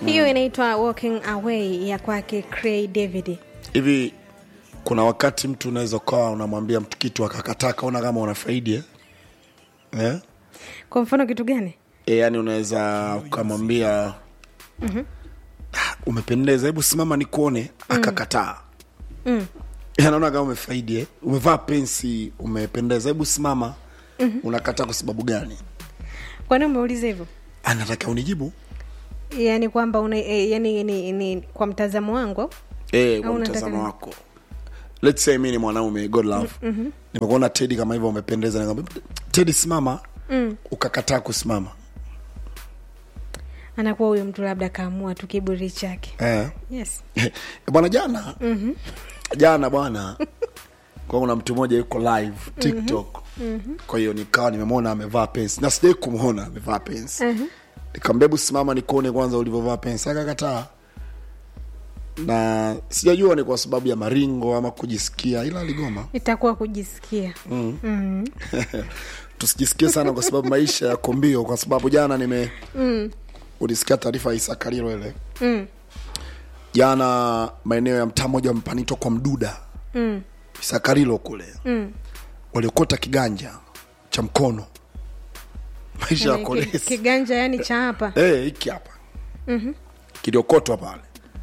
hiyo inaitwa walking away ya kwake Cray David hivi kuna wakati mtu unaweza ukawa unamwambia mtu kitu akakataa kaona kama unafaidi eh? Eh? kwa mfano kitu gani E, yani unaweza ukamwambia mm-hmm. umependeza hebu simama nikuone akakataa mm. anaona kama umefaidi eh? umevaa pensi umependeza hebu simama mm-hmm. unakataa kwa sababu gani kwani umeuliza hivyo anataka unijibu yani kwamba una e, yani ni, ni kwa mtazamo wangu au? e, kwa Au unataka mtazamo nini? wako let's say mi ni mwanaume god love mm-hmm. nimekuona tedi kama hivyo umependeza nikamwambia tedi simama mm. ukakataa kusimama anakuwa huyo mtu labda kaamua tu kiburi chake eh. yes bwana jana mm-hmm. jana bwana kwa kuna mtu mmoja yuko live tiktok mm-hmm. kwa hiyo nikawa nimemwona amevaa pensi na sijai kumwona amevaa pensi mm-hmm. nikamwambia hebu simama nikuone kwanza ulivyovaa pensi akakataa na sijajua ni kwa sababu ya maringo ama kujisikia ila aligoma itakuwa kujisikia mm. mm. tusijisikie sana kwa sababu maisha yako mbio kwa sababu jana nime mm. ulisikia taarifa ya isakariro ile Mm. jana maeneo ya mtaa mmoja mpanitwa kwa mduda Mm. isakarilo kule Mm. waliokota kiganja cha mkono maisha Yani, yako ki- lesi kiganja yani cha hapa Eh, hiki hapa mm-hmm. kiliokotwa pale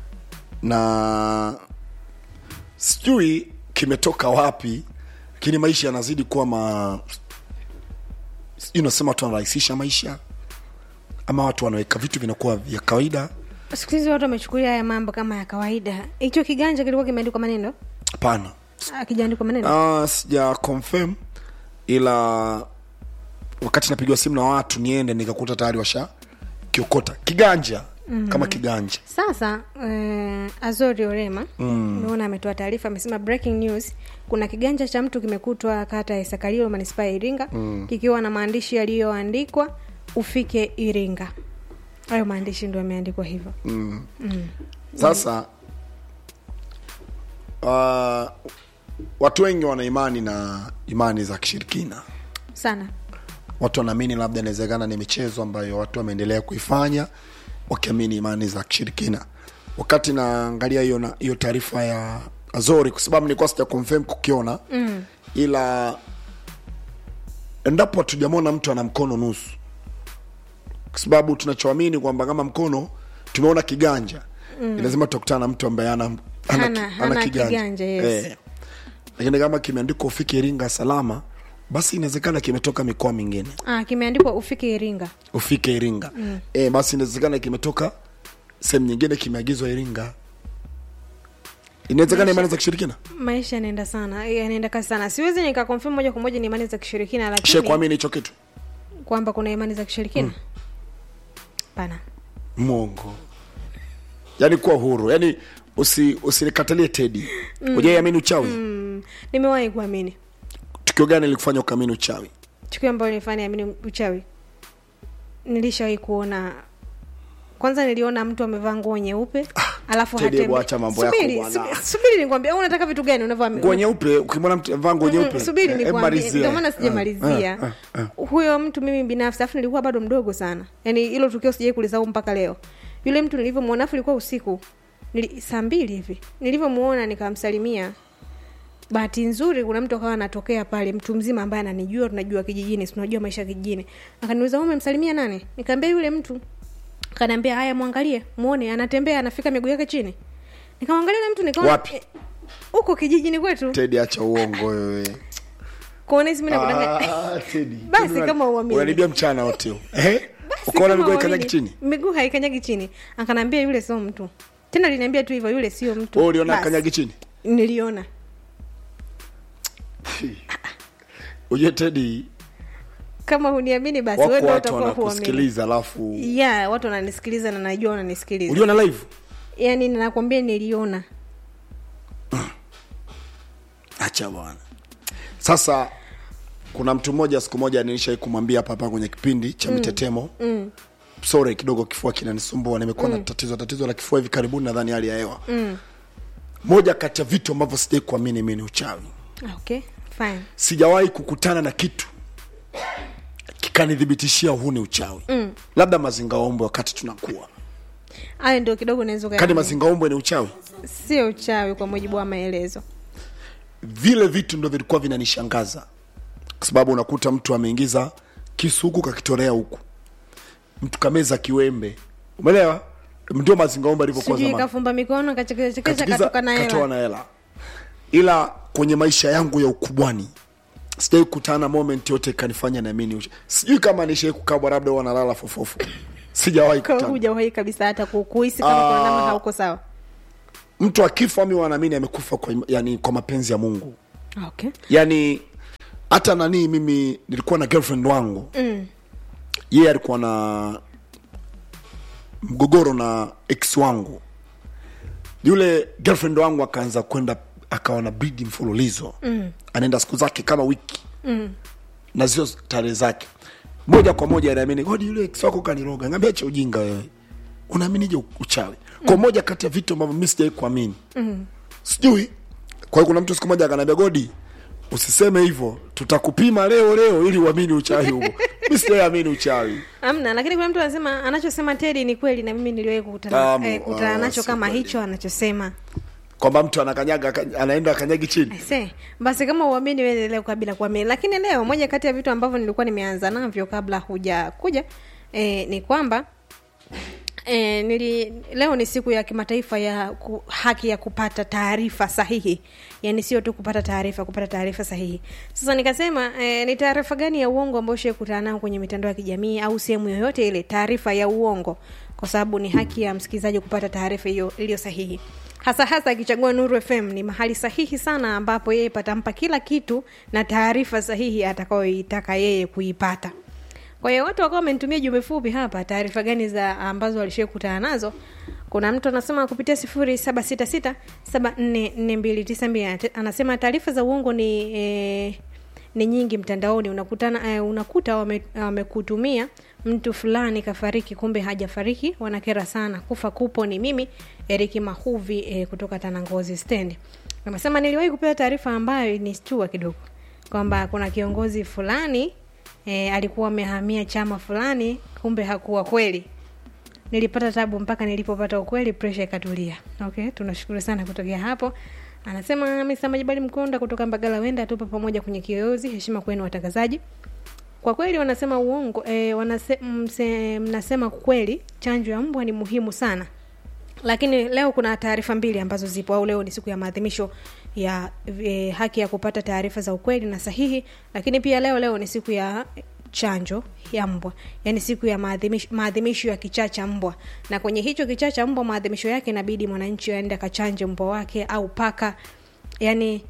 na sijui kimetoka wapi lakini maisha yanazidi kuwa ma sijui unasema watu wanarahisisha maisha ama watu wanaweka vitu vinakuwa vya kawaida siku hizi watu wamechukulia haya mambo kama ya kawaida hicho kiganja kilikuwa kimeandikwa maneno hapana akijaandikwa maneno uh, sija confirm ila wakati napigwa simu na watu niende nikakuta tayari washa kiokota kiganja mm-hmm. kama kiganja sasa eh, azori orema umeona ametoa taarifa amesema breaking news kuna kiganja cha mtu kimekutwa kata ya isakalilo manispaa ya iringa mm. kikiwa na maandishi yaliyoandikwa ufike iringa hayo maandishi ndio yameandikwa hivyo sasa uh, watu wengi wana imani na imani za kishirikina sana watu wanaamini labda inawezekana ni michezo ambayo watu wameendelea kuifanya wakiamini imani za kishirikina wakati naangalia hiyo na- hiyo taarifa ya azori kwa sababu nilikuwa sija confirm kukiona mm. ila endapo hatujamwona mtu ana mkono nusu kwa sababu tunachoamini kwamba kama mkono tumeona kiganja mm. lazima tutakutana na mtu ambaye ana, ana, Hana- ki- hana kiganja, yes. eh. lakini kama kimeandikwa ufike iringa salama basi inawezekana kimetoka mikoa mingine ah, kimeandikwa ufike iringa ufike iringa mm. e, basi inawezekana kimetoka sehemu nyingine kimeagizwa iringa inawezekana imani za kishirikina maisha yanaenda sana yanaenda kasi sana siwezi nikakonfirm moja kwa moja ni imani za kishirikina she lakini kuamini hicho kitu kwamba kuna imani za kishirikina pana mongo yaani kuwa huru yaani usi usinikatalie tedi mm. ujaiamini uchawi mm. mm, nimewahi kuamini tukio gani likufanya ukaamini uchawi tukio ambayo nilifanya amini uchawi nilishawahi kuona kwanza niliona mtu amevaa nguo nyeupe alafu Teddy, hatembe- hebu acha mambo yako Subiri, bwana. subi- subiri nikwambia au unataka vitu gani unavaa nguo nyeupe ukimwona mtu amevaa nguo nyeupe Mm, subiri eh, nikwambie malizia. ndio maana Ah, sijamalizia ah, ah, ah. huyo mtu mimi binafsi afu nilikuwa bado mdogo sana yaani hilo tukio sijai kulisahau mpaka leo yule mtu nilivyomwona afu ilikuwa usiku Nili, saa mbili hivi nilivyomuona nikamsalimia bahati nzuri kuna mtu akawa anatokea pale mtu mzima ambaye ananijua tunajua kijijini si tunajua maisha ya kijijini akaniuliza "Wewe umemsalimia nani nikaambia yule mtu akaniambia haya mwangalie muone anatembea anafika miguu yake chini nikamwangalia yule mtu nikaona Wapi? eh, huko kijijini kwetu tedi acha uongo wewe kuona hizi mimi nakudanganya Ah, Teddy. Basi Teddy, kama uamini. unanibia mchana wote huu. Eh? Basi ukaona kama miguu uamini. ikanyagi chini miguu haikanyagi chini akanaambia yule sio mtu tena liniambia tu hivyo yule sio mtu Wewe uliona Basi. kanyagi chini niliona ujue tedi kama huniamini basi wako wewe ndio watu utakuwa huamini wanakusikiliza alafu ya watu wananisikiliza na najua wananisikiliza uliona live yaani nakwambia niliona acha bwana sasa kuna mtu mmoja siku moja nilishai kumwambia hapa hapa kwenye kipindi cha mitetemo mm. sore kidogo kifua kinanisumbua nimekuwa mm. na tatizo tatizo la kifua hivi karibuni nadhani hali ya hewa mm. moja kati ya vitu ambavyo sijai kuamini mi ni uchawi okay fine sijawahi kukutana na kitu kikanithibitishia huu ni uchawi mm. labda mazingaombwe wakati tunakuwa hayo ndio kidogo naweza kadi ukayaamini. mazingaombwe ni uchawi sio uchawi kwa mujibu wa maelezo vile vitu ndo vilikuwa vinanishangaza kwa sababu unakuta mtu ameingiza kisu huku kakitolea huku mtu kameza kiwembe umeelewa ndio mazingaombe alivyokuwa sijui zamani kafumba mikono kachekechekesha Katikiza, katoka na katoa hela na hela ila kwenye maisha yangu ya ukubwani sijai kutana moment yote ikanifanya naamini ucha- sijui kama nishai kukabwa labda wanalala fofofu sijawahi Kwa kutana hujawahi kabisa hata ku- kuhisi kama kuna namna hauko sawa mtu akifa mi wanaamini amekufa kwa, im- yani, kwa mapenzi ya mungu okay yani hata nanii mimi nilikuwa na girlfriend wangu mm. yeye alikuwa na mgogoro na ex wangu yule girlfriend wangu akaanza kwenda akawa na bidi mfululizo mm. anaenda siku zake kama wiki mm. na zio tarehe zake moja kwa moja anaamini godi yule ex wako kaniroga ngambia cha ujinga wewe unaaminije uchawi kwa moja kati ya vitu ambavyo mi sijawai kuamini mm. sijui kwa hiyo kuna mtu siku moja akaniambia godi usiseme hivyo tutakupima leo leo ili uamini uchawi huo mi sijaiamini uchawi amna lakini kuna mtu anasema anachosema tedi ni kweli na mimi niliwahi kukutana Tamu, eh, kukutana ah, nacho si kama kweli. hicho anachosema kwamba mtu anakanyaga aka- anaenda akanyagi chini se basi kama uamini wewe leo kabla kuamini lakini leo moja kati ya vitu ambavyo nilikuwa nimeanza navyo kabla huja kuja eh, ni kwamba E, nili leo ni siku ya kimataifa ya ku, haki ya kupata taarifa sahihi yaani sio tu kupata taarifa kupata taarifa sahihi sasa nikasema e, ni taarifa gani ya uongo ambayo shekutana nao kwenye mitandao ya kijamii au sehemu yoyote ile taarifa ya uongo kwa sababu ni haki ya msikilizaji kupata taarifa hiyo iliyo sahihi hasa hasa akichagua nuru fm ni mahali sahihi sana ambapo yeye patampa kila kitu na taarifa sahihi atakayoitaka yeye kuipata kwa hiyo watu wakawa wamenitumia jumbe fupi hapa taarifa gani za ambazo walishai kukutana nazo kuna mtu anasema kupitia sifuri saba sita sita saba nne nne mbili tisa mbili Anate- anasema taarifa za uongo ni eh, ni nyingi mtandaoni unakutana eh, unakuta wame- wamekutumia mtu fulani kafariki kumbe hajafariki wanakera sana kufa kupo ni mimi eriki mahuvi eh, kutoka tanangozi stendi amesema niliwahi kupewa taarifa ambayo ni stua kidogo kwamba kuna kiongozi fulani e, alikuwa amehamia chama fulani kumbe hakuwa kweli nilipata tabu mpaka nilipopata ukweli presha ikatulia okay tunashukuru sana kutokea hapo anasema misa majibali mkonda kutoka mbagala wenda tupo pamoja kwenye kiyoyozi heshima kwenu watangazaji kwa kweli wanasema uongo e, wanase, mse, mnasema kweli chanjo ya mbwa ni muhimu sana lakini leo kuna taarifa mbili ambazo zipo au leo ni siku ya maadhimisho ya e, haki ya kupata taarifa za ukweli na sahihi lakini pia leo leo ni siku ya chanjo ya mbwa yaani siku ya maadhimisho, maadhimisho ya kichaa cha mbwa na kwenye hicho kichaa cha mbwa maadhimisho yake inabidi mwananchi aende akachanje mbwa wake au paka yani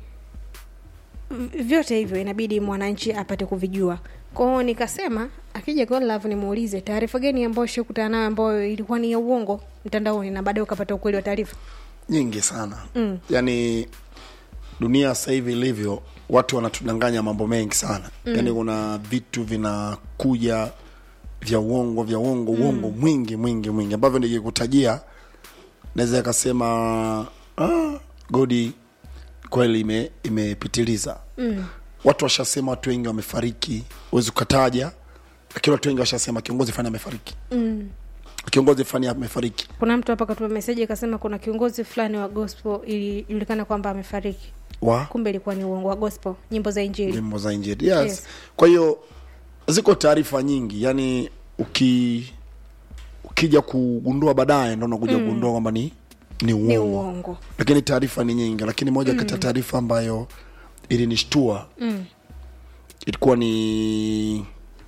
v- vyote hivyo inabidi mwananchi apate kuvijua kwao nikasema akija Godlove nimuulize taarifa gani ambayo shakutana nayo ambayo ilikuwa ni ya uongo mtandaoni na baadaye ukapata ukweli wa taarifa nyingi sana mm. yaani dunia sasa hivi ilivyo watu wanatudanganya mambo mengi sana mm. yaani kuna vitu vinakuja vya uongo vya uongo mm. uongo mwingi mwingi mwingi ambavyo nikikutajia naweza ikasema ah, godi kweli ime, imepitiliza mm. watu washasema watu wengi wamefariki huwezi ukataja lakini watu wengi washasema kiongozi fani amefariki mm. kiongozi fani amefariki kuna mtu hapa katuma meseji akasema kuna kiongozi fulani wa gospel ilijulikana kwamba amefariki wa kumbe ilikuwa ni uongo wa gospel nyimbo za injili nyimbo za injili yes. Yes. kwa hiyo ziko taarifa nyingi yani uki ukija kugundua baadaye ndo unakuja mm. kugundua kwamba ni ni ni uongo uongo lakini taarifa ni nyingi lakini moja mm. kati ya taarifa ambayo ilinishtua mm. ilikuwa ni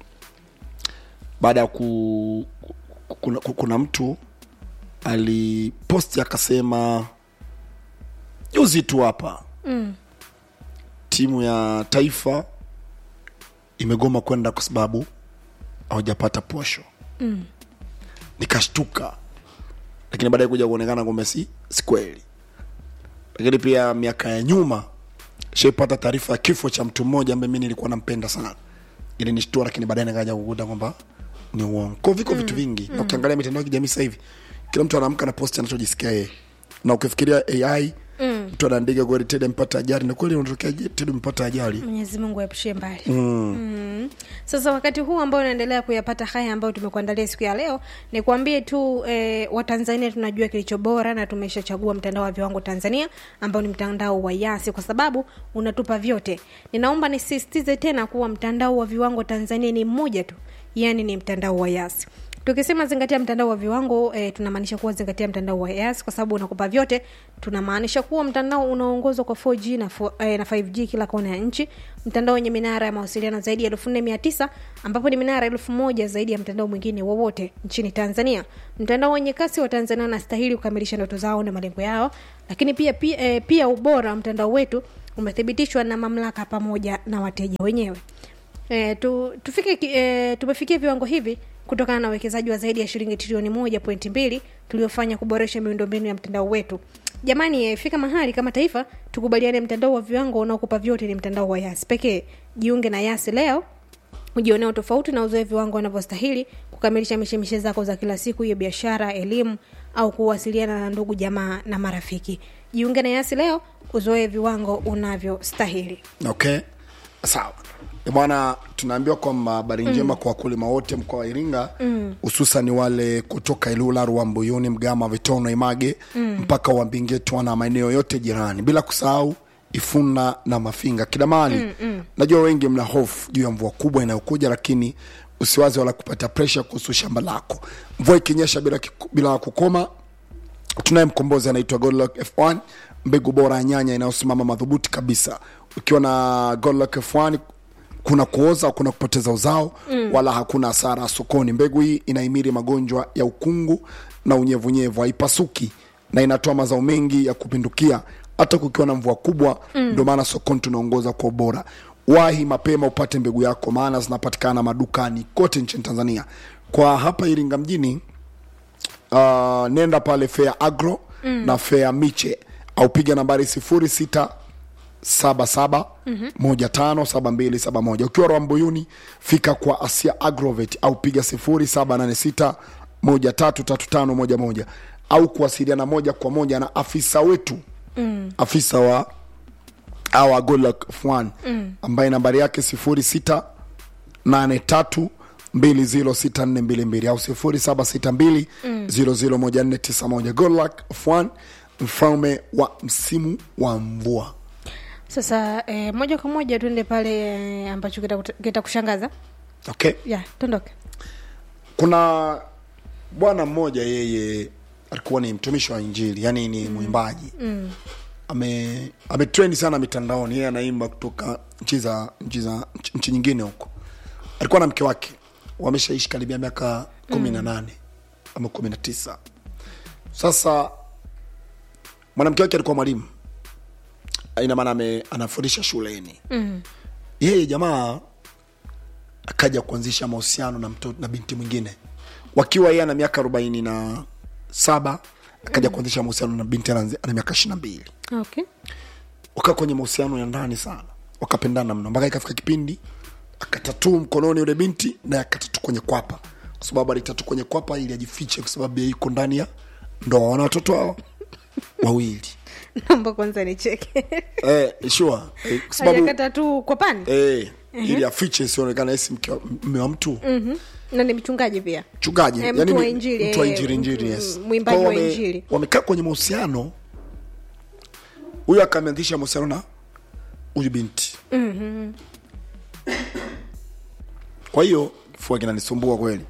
baada ya ku, ku- kuna, ku- kuna mtu aliposti akasema juzi tu hapa mm. timu ya taifa imegoma kwenda kwa sababu hawajapata posho Mm. nikashtuka lakini baadaye kuja kuonekana kumbe si si kweli lakini pia miaka ya nyuma shaipata taarifa ya kifo cha mtu mmoja ambaye mi nilikuwa nampenda sana ili nishtua lakini baadaye nikaja kukuta kwamba ni uongo ko viko mm. vitu vingi mm. na ukiangalia mitandao ya kijamii sasa hivi kila mtu anaamka na posti anachojisikia yeye na ukifikiria ai mm. mtu anaandika kweli tedi mpata ajali na kweli unatokea tedi mpata ajali mwenyezi mungu aepushie mbali mm. Mm. sasa wakati huu ambao unaendelea kuyapata haya ambayo tumekuandalia siku ya leo ni kuambie tu eh, watanzania tunajua kilicho bora na tumeshachagua mtandao wa viwango tanzania ambao ni mtandao wa yasi kwa sababu unatupa vyote ninaomba nisisitize tena kuwa mtandao wa viwango tanzania ni mmoja tu yaani ni mtandao wa yasi tukisema zingatia mtandao wa viwango e, tunamaanisha kuwa zingatia mtandao wa yas kwa sababu unakupa vyote tunamaanisha kuwa mtandao unaongozwa kwa 4g na, 4, e, na 5g kila kona ya nchi mtandao wenye minara ya mawasiliano zaidi ya elfu nne mia tisa ambapo ni minara elfu moja zaidi ya mtandao mwingine wowote nchini tanzania mtandao wenye kasi wa tanzania wanastahili kukamilisha ndoto zao na malengo yao lakini pia pia, e, pia ubora wa mtandao wetu umethibitishwa na mamlaka pamoja na wateja wenyewe e, tu, tufike ki- e, tumefikia viwango hivi kutokana na uwekezaji wa zaidi ya shilingi trilioni moja pointi mbili tuliofanya kuboresha miundombinu ya mtandao wetu jamani e, fika mahali kama taifa tukubaliane mtandao wa viwango unaokupa vyote ni mtandao wa yasi pekee jiunge na yasi leo ujioneo tofauti na uzoe viwango wanavyostahili kukamilisha mishemishe zako za kila siku hiyo biashara elimu au kuwasiliana na ndugu jamaa na marafiki jiunge na yasi leo uzoe viwango unavyostahili okay sawa Eh, bwana tunaambiwa kwamba habari njema kwa wakulima wote mkoa wa iringa hususan wale kutoka ilula ruambuyuni mgama vitono image mm. mpaka wambingetwa na maeneo yote jirani bila kusahau ifuna na mafinga kila mahali mm, mm. najua wengi mna hofu juu ya mvua kubwa inayokuja lakini usiwazi wala kupata presha kuhusu shamba lako mvua ikinyesha bila, kiku- bila kukoma tunaye mkombozi anaitwa Godluck F1 mbegu bora ya nyanya inayosimama madhubuti kabisa ukiwa na Godluck F1 kuna kuoza kuna kupoteza uzao mm. wala hakuna hasara sokoni mbegu hii inahimiri magonjwa ya ukungu na unyevunyevu haipasuki na inatoa mazao mengi ya kupindukia hata kukiwa na mvua kubwa ndio maana sokoni tunaongoza kwa ubora wahi mapema upate mbegu yako maana zinapatikana madukani kote nchini tanzania kwa hapa iringa mjini uh, nenda pale fea agro mm. na fea miche au piga nambari sifuri sita saba saba moja tano saba mbili saba moja ukiwa rwambuyuni fika kwa asia agrovet au piga sifuri saba nane sita moja tatu tatu tano moja moja au kuwasiliana moja kwa moja na afisa wetu mm. afisa wa awa golak f1 mm. ambaye nambari yake sifuri sita nane tatu mbili ziro sita nne mbili mbili au sifuri saba sita mbili ziro ziro moja nne tisa moja golak f1 mfalme wa msimu wa mvua sasa e, moja kwa moja tuende pale e, ambacho kitakuta- kitakushangaza okay ya tondoke kuna bwana mmoja yeye alikuwa ni mtumishi wa injili yani ni mwimbaji mm. ame ametrend sana mitandaoni yeye anaimba kutoka nchi za nchi za nchi- nchi nyingine huko alikuwa na mke wake wameshaishi karibia miaka kumi na nane ama kumi na tisa sasa mwanamke wake alikuwa mwalimu ina maana ame- anafundisha shuleni mm. yeye jamaa akaja kuanzisha mahusiano na mtoto na binti mwingine wakiwa yeye ana miaka arobaini na saba akaja kuanzisha mahusiano na binti ana ana miaka ishiri na mbili okay wakaa kwenye mahusiano ya ndani sana wakapendana mno mpaka ikafika kipindi akatatuu mkononi yule binti naye akatatu kwenye kwapa kwa sababu alitatu kwenye kwapa ili ajifiche kwa sababu yeye yuko ndani ya ndoa wana watoto hao wawili naomba kwanza nicheke eh, sure eh, kwa sababu hajakata tu kwa pani eh, ili afiche isionekana esi mke wa- mme wa mtu Mhm. na ni mchungaji pia mchungaji Eh, yani mtu wa ni- injili, mtu wa eh, injili injili mtu- yes mwimbaji Kwa wa wame- injili. wamekaa kwenye mahusiano huyu akameanzisha mahusiano na huyu binti kwa hiyo kifua kinanisumbua kweli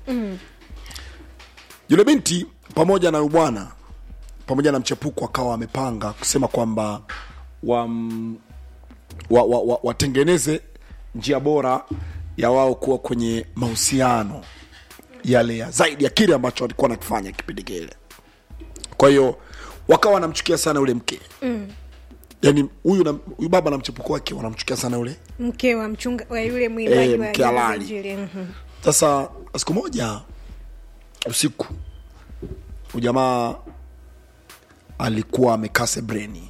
yule binti pamoja na huyu bwana pamoja na mchepuko akawa wamepanga kusema kwamba wam- wa, wa, wa, watengeneze njia bora ya wao kuwa kwenye mahusiano yale ya zaidi ya kile ambacho walikuwa nakifanya kipindi kile kwa hiyo wakawa wanamchukia sana yule mke mm. yaani huyu na- huyu baba na mchepuko wake wanamchukia sana yule mke wa mchunga wa yule mwimbaji Eh, wa mke nyimbo za halali. injili mhm. sasa siku moja usiku ujamaa alikuwa amekaa sebreni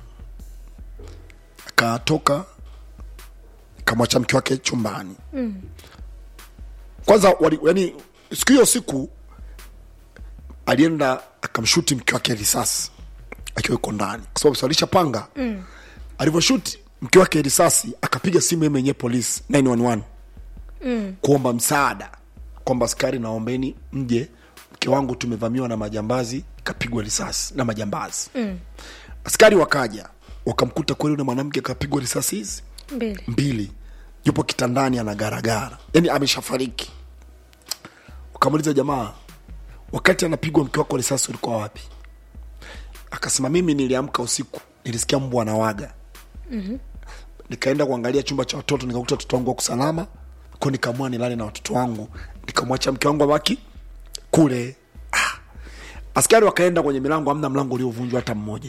akatoka akamwacha mke wake chumbani mm. kwanza wali, yani siku hiyo siku alienda akamshuti mke wake risasi akiwa iko ndani kwa sababu salisha panga mm. alivyoshuti mke wake risasi akapiga simu yeye mwenyewe polisi 911 mm. kuomba msaada kwamba askari naombeni mje mke wangu tumevamiwa na majambazi kapigwa risasi na majambazi mm. askari wakaja wakamkuta kweli ule mwanamke kapigwa risasi hizi mbili mbili yupo kitandani anagaragara yani ameshafariki ukamuliza jamaa wakati anapigwa mke wako risasi ulikuwa wapi akasema mimi niliamka usiku nilisikia mbwa anawaga mm-hmm. nikaenda kuangalia chumba cha watoto nikakuta watoto wangu wako salama ko nikaamua nilale na watoto wangu nikamwacha mke wangu abaki kule ah. askari wakaenda kwenye milango amna mlango uliovunjwa hata mmoja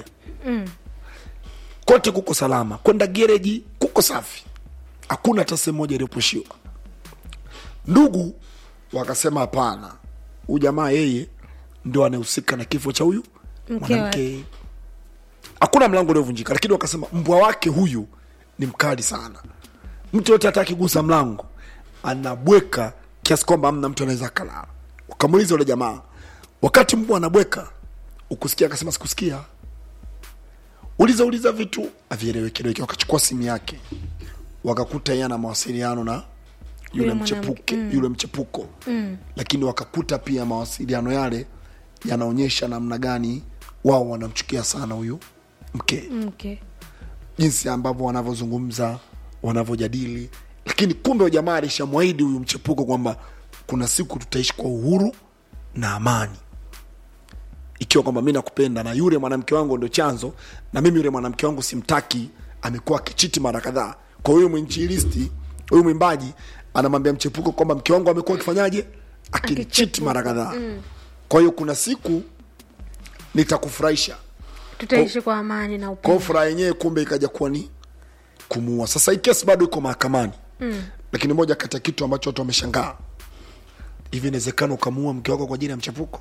kote kuko salama kwenda gereji kuko safi hakuna hata sehemu moja iliyopushiwa ndugu wakasema hapana huyu jamaa yeye ndio anahusika na kifo cha huyu Mke mwanamke hakuna mlango uliovunjika lakini wakasema mbwa wake huyu ni mkali sana mtu yote hata akigusa mlango anabweka kiasi kwamba amna mtu anaweza akalala wakamuuliza yule jamaa wakati mbwa anabweka ukusikia akasema sikusikia uliza uliza vitu avielewekeleweke wakachukua simu yake wakakuta yeye ana mawasiliano na yule Yule mchepuke yule mchepuko mm. lakini wakakuta pia mawasiliano yale yanaonyesha namna gani wao wanamchukia sana huyu mke mke jinsi ambavyo wanavyozungumza wanavyojadili lakini kumbe huyo jamaa alishamwahidi huyu mchepuko kwamba kuna siku tutaishi kwa uhuru na amani ikiwa kwamba mi nakupenda na yule mwanamke wangu ndo chanzo na mimi yule mwanamke wangu simtaki amekuwa akichiti mara kadhaa kwa huyu mwinjilisti huyu mwimbaji anamwambia mchepuko kwamba mke wangu amekuwa akifanyaje akinichiti mara kadhaa kwa hiyo kuna siku nitakufurahisha tutaishi kwa amani na kwao upendo furaha yenyewe kumbe ikaja kuwa ni kumuua sasa hii kesi bado iko mahakamani mm. lakini moja kati ya kitu ambacho watu wameshangaa hivi inawezekana ukamuua mke wako kwa ajili ya mchapuko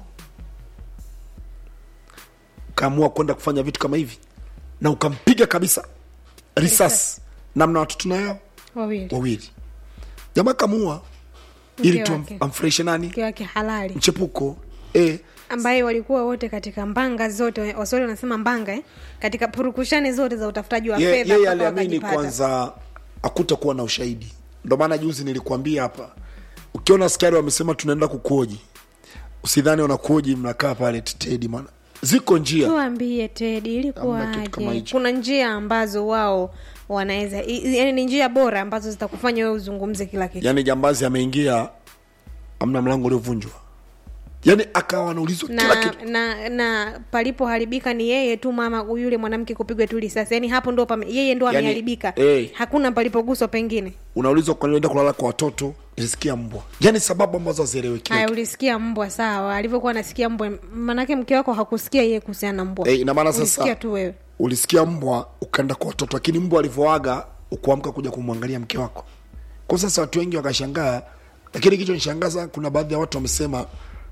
ukaamua kwenda kufanya vitu kama hivi na ukampiga kabisa risasi namna watoto nayo wawili wawili jamaa kamuua ili Mke tu wake. amfurahishe nani mke wake halali mchepuko eh, ambaye walikuwa wote katika mbanga zote waswahili wanasema mbanga eh? katika purukushani zote za utafutaji wa Ye- fedha yeye mpaka aliamini wakajipata. kwanza hakutakuwa na ushahidi ndo maana juzi nilikuambia hapa ukiona askari wamesema tunaenda kukuoji usidhani wanakuoji mnakaa pale tetedi mana ziko njia tuambie tedi Hamna kitu kama ilikuwaje hicho. kuna njia ambazo wao wanaweza i- yani ni njia bora ambazo zitakufanya wewe uzungumze kila kitu yaani jambazi ameingia amna mlango uliovunjwa yaani akawa anaulizwa kila na, kitu na na palipoharibika ni yeye tu mama yule mwanamke kupigwa tu risasi yani hapo ndo pame, yeye ndo Yani, ameharibika eh. hakuna palipoguswa pengine unaulizwa kwa nini unaenda kulala kwa watoto nilisikia mbwa yaani sababu ambazo hazieleweki haya ulisikia mbwa sawa alivyokuwa anasikia mbwa manake mke wako hakusikia yeye kuhusiana na mbwa Eh, ina maana ulisikia sasa tu wewe ulisikia mbwa ukaenda kwa watoto lakini mbwa alivyoaga ukuamka kuja kumwangalia mke wako kwa sasa watu wengi wakashangaa lakini kicho nishangaza kuna baadhi ya watu wamesema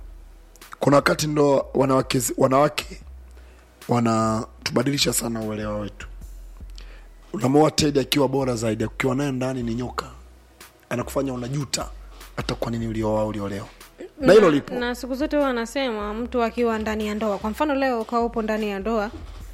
kuna wakati ndo wanawake, wanawake wanatubadilisha sana uelewa wetu unamoa tedi akiwa bora zaidi ukiwa naye ndani ni nyoka anakufanya unajuta hata kwa nini ulioa uliolewa na hilo lipo na siku zote huwa anasema mtu akiwa ndani ya ndoa kwa mfano leo ukawa upo ndani ya ndoa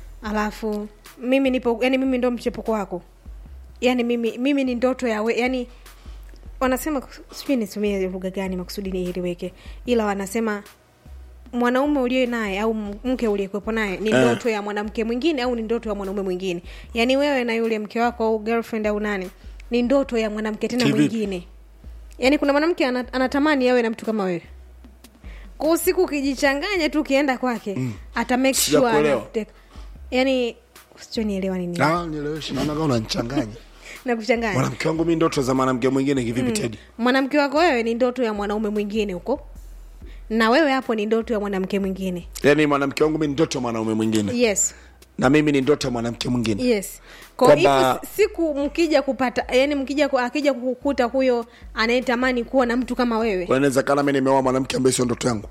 alafu mimi nipo yani mimi ndo mchepuko wako yani mimi mimi ni ndoto ya we, yani wanasema sijui nitumie lugha gani makusudi niiliweke ila wanasema mwanaume uliye naye au mke uliyekuwepo naye ni Eh. ndoto ya mwanamke mwingine au ni ndoto ya mwanaume mwingine yaani wewe na yule mke wako au girlfriend au nane ni ndoto ya mwanamke tena Kivipi? mwingine yaani kuna mwanamke ana- anatamani awe na mtu kama wewe kwa usiku ukijichanganya tu ukienda kwake mm. ata make sure Sijakuelewa. anakuteka. yaani sichonielewa nini Ah, nieleweshe naona kama unanichanganya na kuchanganya mwanamke wangu mi ndoto za mwanamke mwingine kivipi tedi mwanamke wako wewe ni ndoto ya mwanaume mwingine huko na wewe hapo ni ndoto ya mwanamke mwingine yaani mwanamke wangu mi ni ndoto ya mwanaume mwingine yes na mimi ni ndoto ya mwanamke mwingine yes kwa Kwamba- hivyo siku mkija kupata yani mkija ku- akija kukukuta huyo anayetamani kuwa na mtu kama wewe Kwa inawezekana mi nimeoa mwanamke ambaye sio ndoto yangu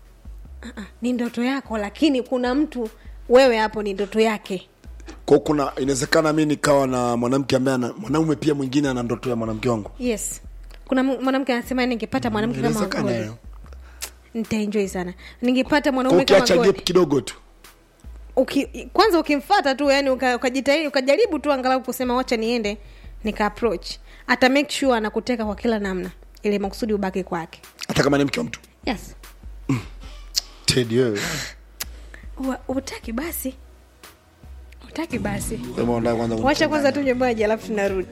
Ah, ni ndoto yako lakini kuna mtu wewe hapo ni ndoto yake kwao kuna inawezekana mi nikawa na mwanamke ambaye ana mwanaume pia mwingine ana ndoto ya mwanamke wangu yes kuna m- mwanamke anasema ningepata mwanamke kama inawezekana Godi hiyo nitaenjoy sana ningepata Kwa mwanaume kama ukiacha Godi gap kidogo tu uki, kwanza ukimfata tu yani uka- ukajitahidi ukajaribu tu angalau kusema wacha niende nika approach ata make sure anakuteka kwa kila namna ili makusudi ubaki kwake hata kama ni mke wa mtu yes tedi wewe Ua- utaki basi utaki basi Sema unataka kwanza wacha kwanza tunywe maji alafu tunarudi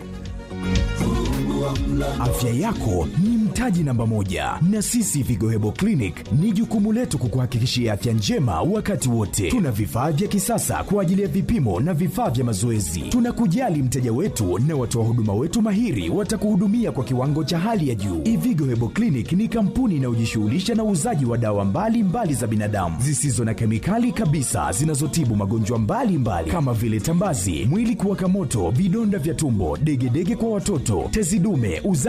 Afya yako ni mtaji namba moja, na sisi Vigo Hebo Clinic ni jukumu letu kukuhakikishia afya njema wakati wote. Tuna vifaa vya kisasa kwa ajili ya vipimo na vifaa vya mazoezi. Tunakujali mteja wetu na watoa huduma wetu mahiri watakuhudumia kwa kiwango cha hali ya juu. Ivigo Hebo Clinic ni kampuni inayojishughulisha na uuzaji wa dawa mbalimbali mbali za binadamu zisizo na kemikali kabisa zinazotibu magonjwa mbalimbali kama vile tambazi, mwili kuwaka moto, vidonda vya tumbo, degedege kwa watoto, tezi dume, uza